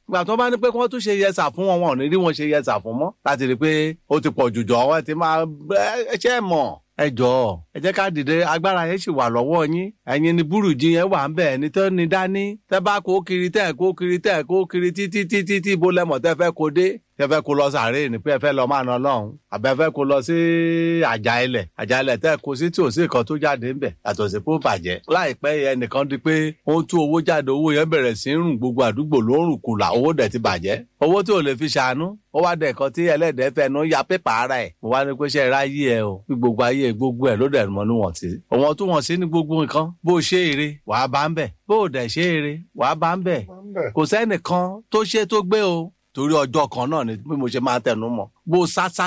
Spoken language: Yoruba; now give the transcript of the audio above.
ìgbà tó bá ní pé kí wọ́n tún ṣe yẹsà fún wọn wọn ò ní rí wọn ṣe yẹsà fún mọ́ láti rí i pé ó ti pọ̀ jùjọ wọn ti máa ẹ ṣe é mọ̀ ẹ jọ̀ọ́ ẹ jẹ́ ká dìde agbára yẹn sì wà lọ́wọ́ yín ẹ̀yin ni búrùjì yẹn wà ń bẹ ẹni tó ní dání tẹ́ bá kó kiri tẹ́ kó kiri tẹ́ kó kiri títí títí tí bó lẹ́mọ̀ tẹ́ fẹ́ kó dé tẹ́ fẹ́ kó lọ sàárè ní pé ẹ fẹ́ lọ máa ná lọ́hùn àbẹ fẹ́ kó lọ sí àjà ilẹ̀ àjà ilẹ̀ tẹ́ kó sí tí ò sí nǹkan tó jáde ń bẹ yàtọ̀ sí kó bàjẹ́ láìpẹ́ yẹn nìkan di pé ó ń tú owó jáde owó yẹn bẹ̀rẹ̀ sí rùn gbogbo àdúgbò ló ń rùn kùlà owó dẹ̀ ti bàjẹ́ owó tí ò lè fi ṣàánú ó wá dẹ̀ kan tí ẹlẹ́dẹ̀ẹ́ fẹnu ya pépà ara ẹ̀ mo wá ní pé ṣe ráyé ẹ o bí gbogbo ayé gbogbo ẹ ló dẹ̀ mọ́ níwọ̀n sí. òwọ̀n tún wọ̀n sí ní gbogbo nǹkan bó ṣe eré wàá bá ń bẹ̀ bó dẹ̀ ṣe eré wàá bá ń bẹ̀ kò sẹ́nìkan tó ṣe tó gbé o torí ọjọ́ kan náà ni bí mo ṣe máa tẹnu mọ́ bó sásá